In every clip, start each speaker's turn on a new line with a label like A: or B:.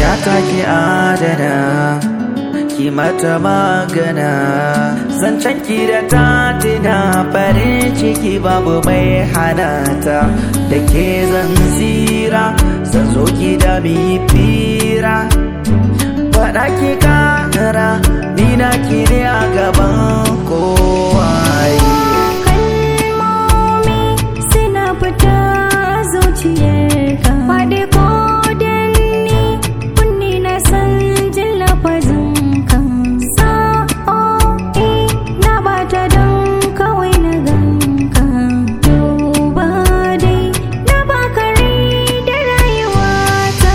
A: ta ki adana ki mata magana zancen ki da ta tina farin ciki babu mai hanata da ke zan tsira zan zo ki da mi fira faɗa ki kara ni na ki ne a gaban kowa
B: kalmomi suna fita zuciyarka faɗi ko danni kunni na san jin lafazin kan sa'o'i na bata don kawai na ganka duba dai na baka rai da rayuwata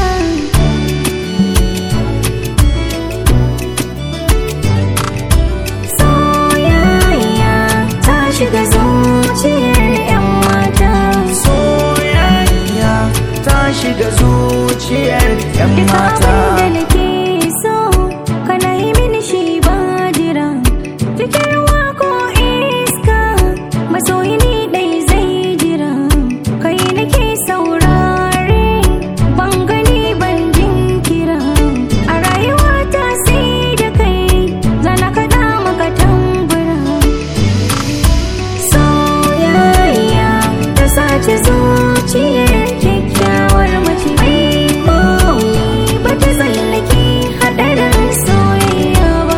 B: soyayya ta shiga zuciyar 'yan mata
A: soyayya ta shiga zuciyar 'yan
B: Duka
A: mata
B: abin da nake so kana yi mini shi ba jira cikin ruwa ko iska masoyi ni dai zai jira kai nake saurare ban gani ban jinkira a rayuwa ta sai da kai zana kaɗa maka tambura soyayya ta sace zuciyar kyakkyawar mace mai koyi ba ta tsallake haɗarin soyayya ba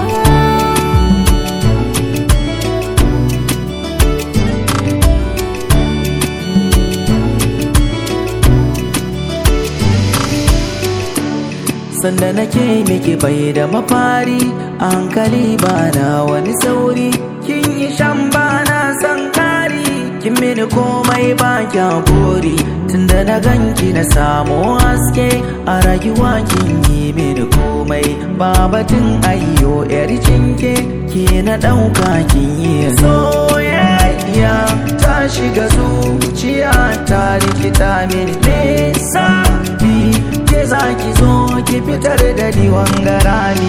A: sanda nake miki bai da mafari a hankali bana wani sauri kin yi shan bana san kari kin mini komai ba kya buri tunda na ganki na samu haske a rayuwa kin yi mini komai ba batun ayyo yar cinke ke na ɗauka kin yi soyayya ta shiga zuciya ta rikita mini lissafi ke za ki zo ki fitar da ni wangarani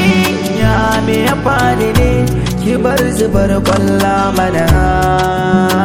A: yarinya me ya faɗi ne ki bar zubar kwalla mana